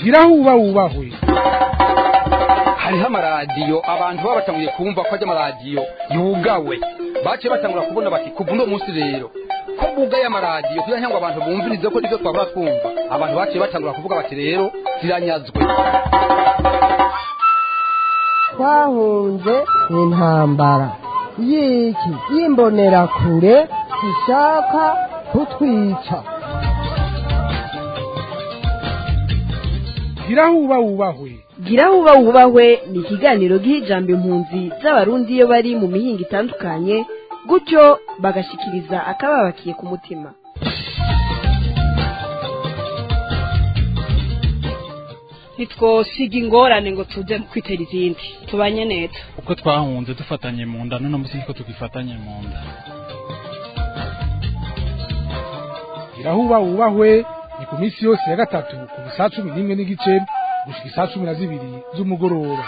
gira huba wubahwe hariho amaradiyo abantu baba batanguye kumva ko ajya amaradiyo yugawe baciye batangura kubona bati kuva uno munsi rero ko bugaye amaradiyo kugira ngo abantu bumvirize ko nibyo twabura twumva abantu baciye batangura kuvuga bati rero ziranyazwe twahunze intambara y'iki y'imbonerakure zishaka kutwica gira huba wubahwe gira huba wubahwe ni ikiganiro giha ijambo impunzi z'abarundi iyo bari mu mihinga itandukanye gutyo bagashikiriza akababakiye ku mutima ntitwosiga ingorane ngo tuze kwitera izindi tubanye neza uko twahunze dufatanye mu nda none munsi ko tugifatanye mu nda gira huba wubahwe ni ku minsi yose ya gatatu kuva saa cumi n'imwe n'igice gushika isaa cumi na zibiri z'umugoroba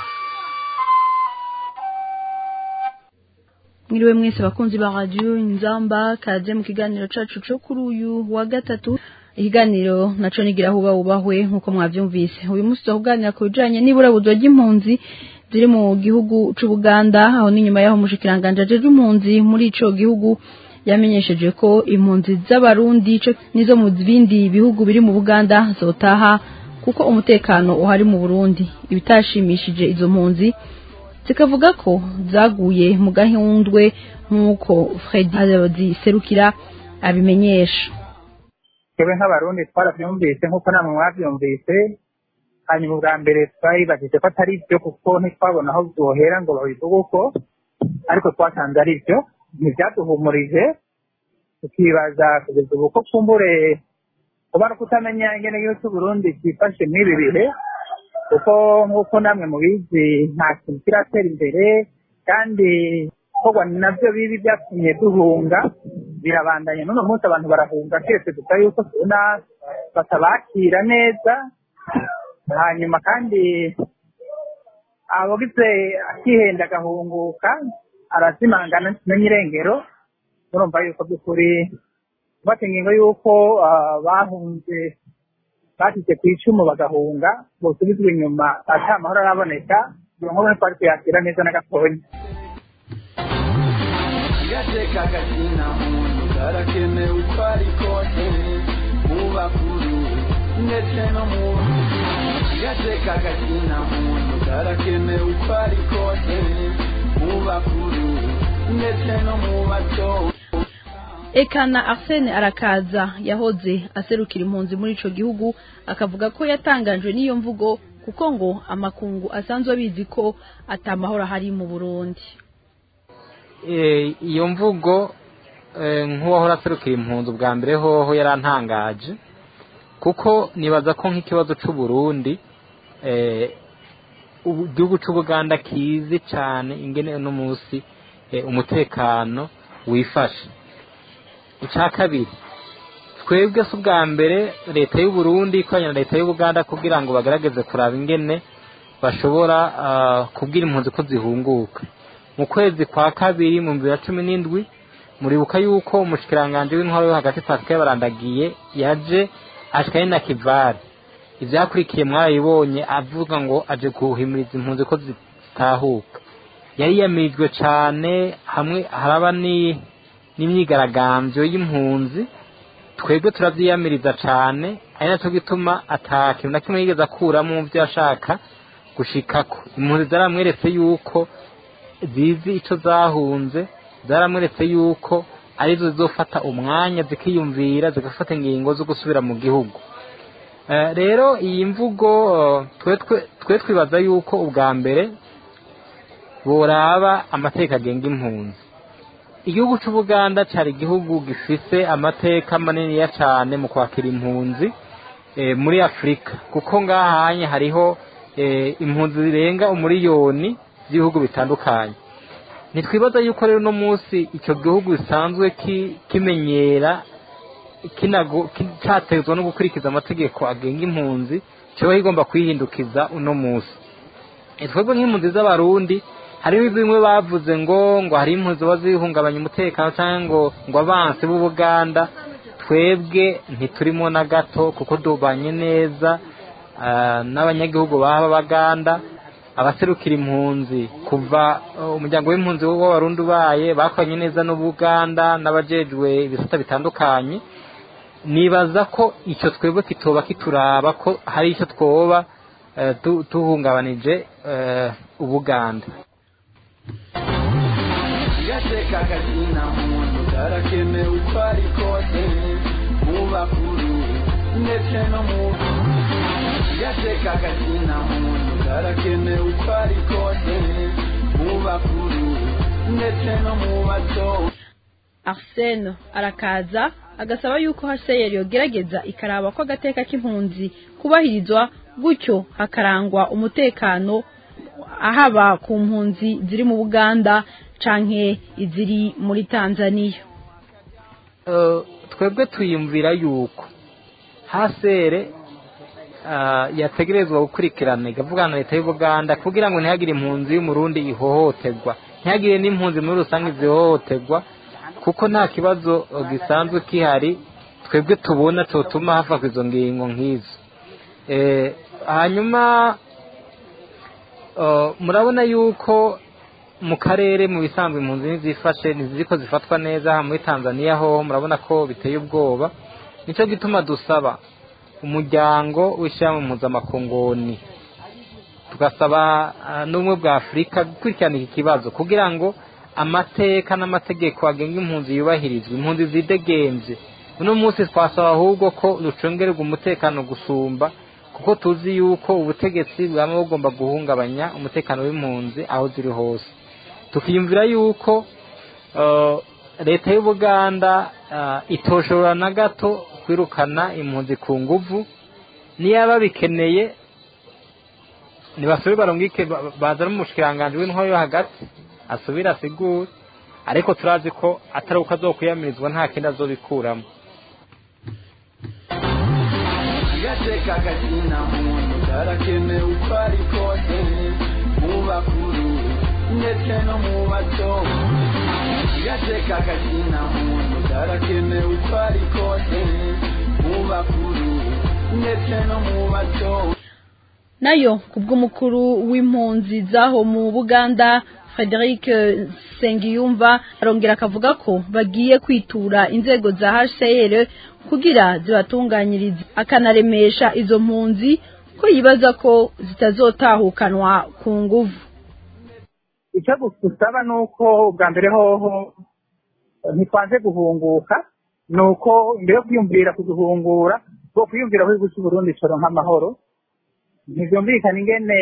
mwiriwe mwese bakunzi ba radiyo inzamba kaze mu kiganiro cacu co kuri uyu wa gatatu ikiganiro naco nigira huba wubahwe nk'uko mwavyumvise uyu munsi tuzakuganira ku bijanye n'iburabuzwa ry'impunzi ziri mu gihugu c'ubuganda aho n'inyuma y'aho umushikiranganje ajeje impunzi muri ico gihugu yamenyesheje ko impunzi z'abarundi co nizo mu bindi bihugu biri mu buganda zotaha kuko umutekano uhari mu burundi ibitashimishije izo mpunzi zikavuga ko zaguye mu gahundwe nk'uko Fredy Serukira abimenyesha twebwe nk'abarundi twarabyumvise nk'uko namwe mwabyumvise hanyuma ubwa mbere twayibajije ko atari byo kuko ntitwabona aho byohera ngo babivuge uko ariko twasanze ari byo ntibyaduhumurije tukibaza kugeza ubu ko kumbure kuba no kutamenya ingene yose Burundi cyifashe mw'ibi bihe kuko nk'uko namwe mubizi nta kintu kiratera imbere kandi korwa nabyo bibi byatumye duhunga birabandanya n'uno munsi abantu barahunga twese dusa yuko tubona batabakira neza hanyuma kandi abagize akihenda agahunguka arazimangana ntimenye irengero murumva yuko by'ukuri bafata ingingo y'uko bahunze bashyize ku icumu bagahunga bosubizwa inyuma ata amahoro araboneka iyo nkuru ntitwari kuyakira neza na gatonya gateka kazina muntu karakenewe uko ari kose mu bakuru ndetse no mu gateka kazina muntu karakenewe uko ari kose mu bakuru ndetse no mu bato Ekana Arsene arakaza yahoze aserukira impunzi muri ico gihugu akavuga ko yatangajwe n'iyo mvugo kuko ngo amakungu asanzwe abizi ko atamahoro hari mu Burundi iyo mvugo nk'uwahora aserukira impunzi bwa mbere hoho yarantangaje kuko nibaza ko nk'ikibazo cy'u Burundi igihugu cy'ubuganda kizi cyane ingene uno munsi umutekano wifashe icya kabiri twebwe si ubwa mbere leta y'u Burundi ikoranye na leta y'ubuganda kugira ngo bagaragaze kuraba ingene bashobora kubwira impunzi ko zihunguka mu kwezi kwa kabiri mu bibiri na cumi n'indwi muribuka yuko umushikiranganje w'intwaro yo hagati pascal barandagiye yaje ashikanye na kivari ivyakurikiye mwarabibonye avuga ngo aje guhimiriza impunzi ko zitahuka yari yamirijwe cane hamwe haraba ni n'imyigaragambyo y'impunzi twebwe turavyiyamiriza cane ari naco gituma ata kintu na kimwe yigeze akuramo mu vyo yashaka gushikako impunzi zaramweretse yuko zizi icyo zahunze zaramweretse yuko arizo zizofata umwanya zikiyumvira zigafata ingingo zo gusubira mu gihugu rero iyi mvugo twe twibaza yuko ubwa mbere boraba amateka agenga impunzi igihugu cy'ubuganda cyari igihugu gifise amateka maniniya cyane mu kwakira impunzi muri afurika kuko ngahanye hariho impunzi zirenga umuriyoni z'ibihugu bitandukanye ntitwibaza yuko rero uno munsi icyo gihugu gisanzwe kimenyera cyatezwa no gukurikiza amategeko agenga impunzi kiba kigomba kwihindukiza uno munsi twebwe nk'impunzi z'abarundi hariho bimwe bavuze ngo ngo hari impunzi ziba zihungabanya umutekano cyangwa ngo ngo abansi b'ubuganda twebwe ntiturimo na gato kuko dubanye neza eh, n'abanyagihugu baba baganda abaserukira impunzi kuva eh, umuryango w'impunzi w'abarundi ubaye bakoranye neza n'ubuganda n'abajejwe ibisata bitandukanye nibaza ko icyo twebwe kitoba kituraba ko hari icyo twoba eh, tu- tuhungabanije eh, ubuganda gateka kazina muntu karakenewe uko ari kose mu bakuru ndetse no mu gateka kazina muntu karakenewe uko ari kose mu bakuru ndetse no mu bato arsene arakaza agasaba yuko hcr yogerageza ikaraba ko agateka k'impunzi kubahirizwa gutyo hakarangwa umutekano ahaba ku mpunzi ziri mu buganda canke iziri muri tanzania Eh, twebwe tuyumvira yuko hasere ah, yategerezwa gukurikirana ikavugana na leta y'ubuganda kugira ngo ntihagire impunzi y'umurundi ihohoterwa ntihagire n'impunzi muri rusange zihohoterwa kuko nta kibazo eh, gisanzwe kihari twebwe tubona cyotuma hafatwa izo ngingo nk'izo Eh, hanyuma eh, murabona yuko mu karere mu bisanzwe impunzi ntizifashe ntiziko zifatwa neza muri tanzania ho murabona ko biteye ubwoba nicyo gituma dusaba umuryango w'ishyirahamwe mpuzamakongoni tugasaba ah, n'ubumwe bwa afurika gukurikirana iki kibazo kugira ngo amateka n'amategeko agenga impunzi yubahirizwe impunzi zidegenze uno munsi twasaba ahubwo ko ducongererwa umutekano gusumba kuko tuzi yuko ubutegetsi bwaba bugomba guhungabanya umutekano w'impunzi aho ziri hose tukiyumvira yuko eh, leta y'ubuganda eh, itoshobora na gato kwirukana impunzi ku nguvu niyaba bikeneye ntibasubire barungike ba- bazane umushikiranganji w'intwaro yo hagati asubire asigure ariko turazi ko atari uko azokwiyamirizwa nta kindi azobikuramo gateka kazina muntu karakenewe uko ari kose mu bakuru ndetse no mu bato gateka kazina muntu karakenewe uko ari kose mu bakuru ndetse no mu bato nayo kubw'umukuru w'impunzi zaho mu buganda frederic sengiyumva arongera akavuga ko bagiye kwitura inzego za hcr kugira zibatunganyirize akanaremesha izo mpunzi ko yibaza ko zitazotahukanwa ku nguvu icyo dusaba ni uko bwa mbere hoho ntitwanze guhunguka ni uko mbere yo kwiyumvira kuduhungura bwo kwiyumvira ko igihugu cy'uburundi coro nk'amahoro ntibyumvikana ingene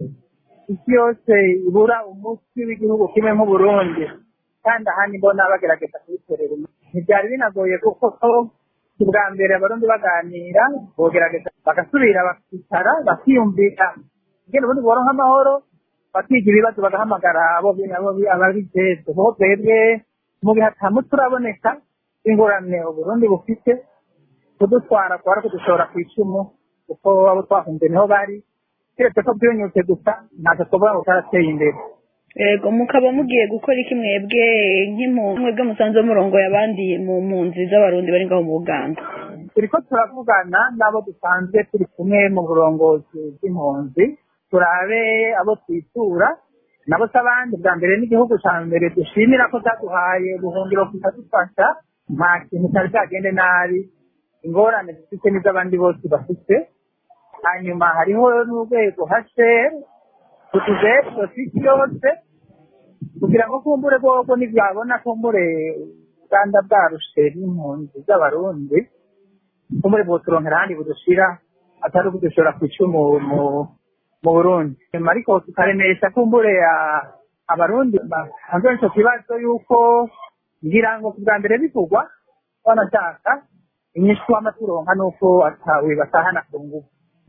isi yose ibura umunsi w'igihugu kimwe nk'uburundi kandi ahandi mbona bagerageza kubitorera umuti ntibyari binagoye kuko ubwa mbere abarundi baganira bogerageza bagasubira bakicara bakiyumvira ingene ubundi buhoronka amahoro bakiga ibibazo bagahamagara abo abo- ababijejwe kuko twebwe mu bihe atamu turaboneka ingorane uburundi bufite kudutwara kwara kudushora ku icumu kuko abo twahunze niho bari keretse ko byunyutse gusa ntacyo twavuga ngo cyarateye imbere yego mukaba mugiye gukora iki mwebwe nk'impunzi mwebwe musanze murongoye abandi mu mpunzi z'abarundi bari ngaho mu buganda turiko turavugana n'abo dusanzwe turi kumwe mu burongozi bw'impunzi turabe abo twitura nabo se abandi bwa mbere n'igihugu cya mbere dushimira ko cyaduhaye ubuhungiro kikadufasha nta kintu cyari cyagende nabi ingorane dufite n'iz'abandi bose bafite hanyuma hariho n'urwego hasher utujejwe isi yose kugira ngo kumbure bwoko ntibyabona kumbure uganda bwarushe n'impunzi z'abarundi kumbure bwoturonkera ahandi budushira atari ukudushora ku icumu mu mu burundi nyuma ariko tukaremesha kumbure ah, abarundi basanzwe ico kibazo yuko ngira ngo bwa mbere bivugwa banashaka inyishu w'amaturonka nuko atawe batahana ku ngufu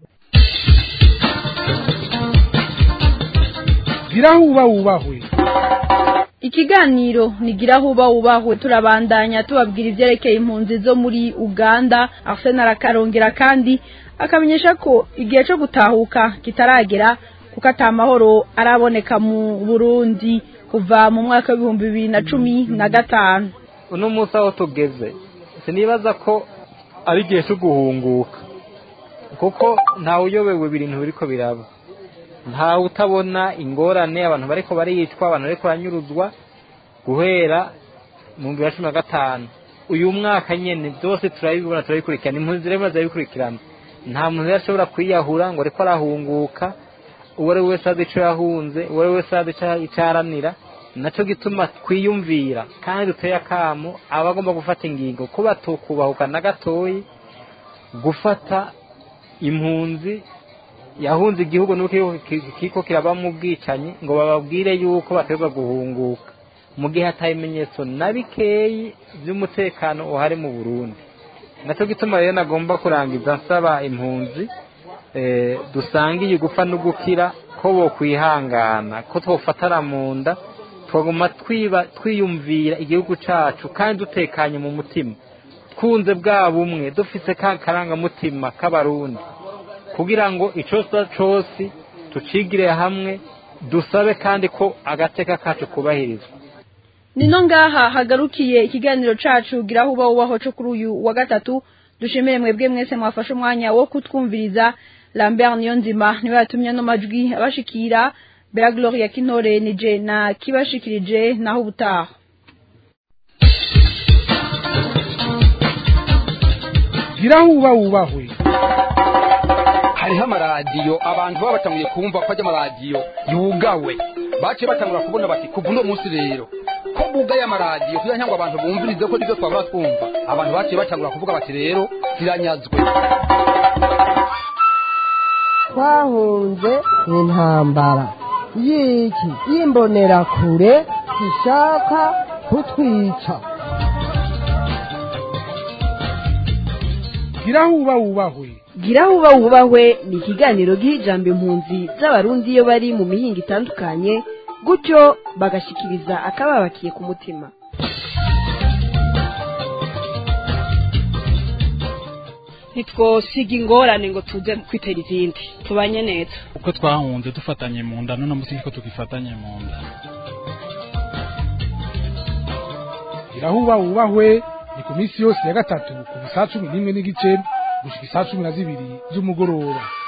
gira huba wubahwe ikiganiro nigira huba wubahwe turabandanya tubabwira ivyerekeye impunzi zo muri uganda arsene arakarongera kandi akamenyesha ko igihe co gutahuka kitaragera kuko ata mahoro araboneka mu burundi kuva mu mwaka w'ibihumbi bibiri na cumi na gatanu uno munsi aho tugeze sinibaza ko ari igihe cyo guhunguka kuko ntawe uyobewe ibintu biriko biraba ntawe utabona ingorane abantu bariko baricwa abantu bariko baranyuruzwa guhera mu bihumbi bibiri na cumi na gatanu uyu mwaka nyene byose turabibona turabikurikirana impunzi rero zirabikurikirana nta muntu rero ashobora kwiyahura ngo ariko arahunguka uwo ari we wese azi ico yahunze uwo ari we wese azi ico ico aharanira naco gituma twiyumvira kandi duteye akamo aba agomba gufata ingingo ko batokubahuka na gatoyi gufata impunzi yahunze igihugu nuko kiko kirabamo ubwicanyi ngo bababwire yuko baterwa guhunguka mu gihe hataye ibimenyetso na bikeyi by'umutekano uhari mu burundi nacyo gituma rero nagomba kurangiza nsaba impunzi eh, dusangiye gupfa no gukira ko bo kwihangana ko twofatara mu nda twaguma twiba twiyumvira igihugu cacu kandi dutekanye mu mutima twunze bwa bumwe dufise ka karangamutima k'abarundi kugira ngo icosa cose tucigire hamwe dusabe kandi ko agateka kacu kubahirizwa nino ngaha hagarukiye ikiganiro cacu giraho uba ubaho co kuri uyu wa gatatu dushimire mwebwe mwese mwafashe umwanya wo kutwumviriza Lambert Niyonzima niwe yatumye no majwi abashikira Bella Gloria Kinore nije na kibashikirije naho ubutaha giraho uba wubahwe hariho amaradiyo abantu baba batanguye kumva ko ajya amaradiyo yugawe baciye batangura kubona bati kuva uno munsi rero ko bugaye amaradiyo kugira ngo abantu bumvirize ko nibyo twabura twumva abantu baciye batangura kuvuga bati rero ziranyazwe twahunze intambara y'iki y'imbonerakure zishaka kutwica giraho uba wubahwe giraho uba wubahwe ni ikiganiro giha ijambo impunzi z'abarundi iyo bari mu mihinga itandukanye gutyo bagashikiriza akababakiye ku mutima ntitwosiga ingorane ngo tuze kwitera izindi tubanye neza uko twahunze dufatanye mu nda none munsi ko tugifatanye mu nda giraho uba wubahwe ni ku minsi yose ya gatatu kuva saa cumi n'imwe n'igice gushika isaa cumi na zibiri z'umugoroba